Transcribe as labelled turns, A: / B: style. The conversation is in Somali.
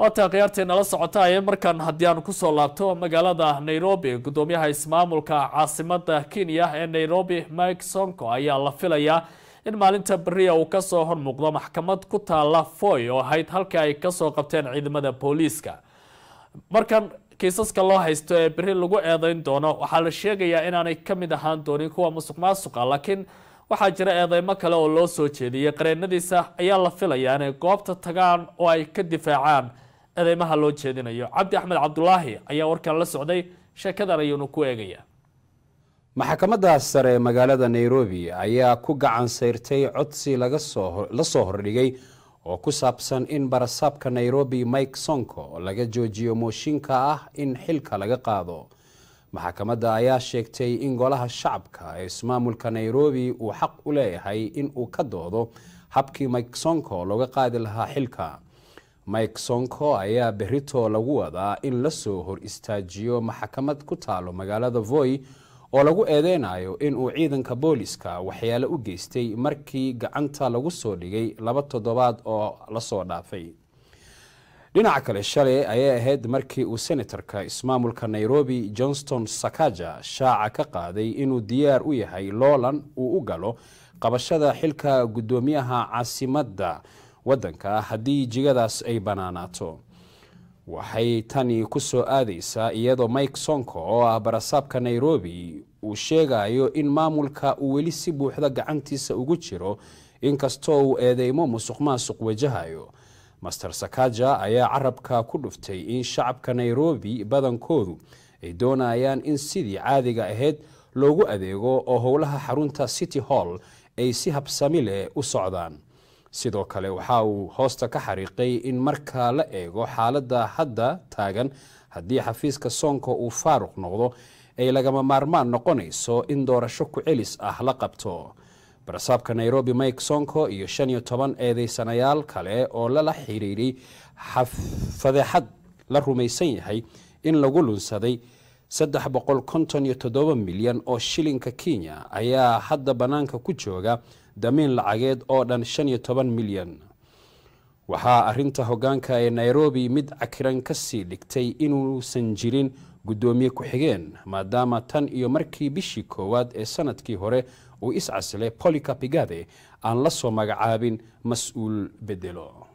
A: waataa khiyaartii nala socota ee markan haddii aan kusoo laabto magaalada nairobi guddoomiyaha ismaamulka caasimada kenya ee nairobi mike sonko ayaa la filayaa in maalinta beriya uu kasoo hormuuqdo maxkamad ku taala foy oo ahayd halkii ay kasoo qabteen ciidamada booliiska markan kiisaska loo haysto ee beri lagu eedeyn doono waxaa la sheegayaa inaanay kamid ahaan doonin kuwa musuq maasuqa laakiin waxaa jira eedeymo kale oo loo soo jeediyey qareenadiisa ayaa la filayaa inay goobta tagaan oo ay ka difaacaan eedeymaha loo jeedinayo cabdi axmed cabdulaahi ayaa warkan la socday sheekadan ayuunu ku eegaya
B: maxkamadda sare ee magaalada nairobi ayaa ku gacan sayrtay codsi la soo hordhigay oo ku saabsan in barasaabka nairobi mike sonko laga joojiyo mooshinka ah in xilka laga qaado maxkamadda ayaa sheegtay in golaha shacabka ee ismaamulka nairobi uu xaq u leeyahay in uu ka doodo habkii mike sonko looga qaadi lahaa xilka mike sonko ayaa berito lagu wadaa in lasoo hor istaajiyo maxkamad ku taalo magaalada voy oo lagu eedeynayo inuu ciidanka booliska waxyaalo u geystay markii gacanta lagu soo dhigay laba toddobaad oo lasoo dhaafay dhinaca kale shalay ayay ahayd markii uu senatarka ismaamulka nairobi johnston sakaja shaaca ka qaaday inuu diyaar u yahay loolan uu u galo qabashada xilka guddoomiyaha caasimadda waddanka haddii jigadaas ay bannaanaato waxay tani ku soo aadaysaa iyadoo mike sonko oo ah barasaabka nairobi uu sheegayo in maamulka uu weli si buuxda gacantiisa ugu jiro inkastoo uu eedeymo musuq maasuq wajahayo master sakaja ayaa carabka ku dhuftay in shacabka nairobi badankoodu ay doonayaan in sidii caadiga ahayd loogu adeego oo howlaha xarunta city hall ay si habsami leh u socdaan sidoo kale waxa uu hoosta ka xariiqay in marka la eego xaaladda hadda taagan haddii xafiiska soonka uu faaruq noqdo ay lagama maarmaan noqonayso in doorasho ku celis ah la qabto barasaabka nairobi mike sonko iyo shan iyo toban eedeysanayaal kale oo lala xiriiray fadeexad la rumaysan yahay in lagu lunsaday saddex boqol konton iyo toddoba milyan oo shilinka kenya ayaa hadda bannaanka ku jooga damiin lacageed oo dhan shan iyo toban milyan waxaa arinta hogaanka ee nairobi mid cakiran kasii dhigtay inuusan jirin guddoomiye ku-xigeen maadaama tan iyo markii bishii koowaad ee sanadkii hore uu iscasilay polycapigade aan la soo magacaabin mas-uul bedelo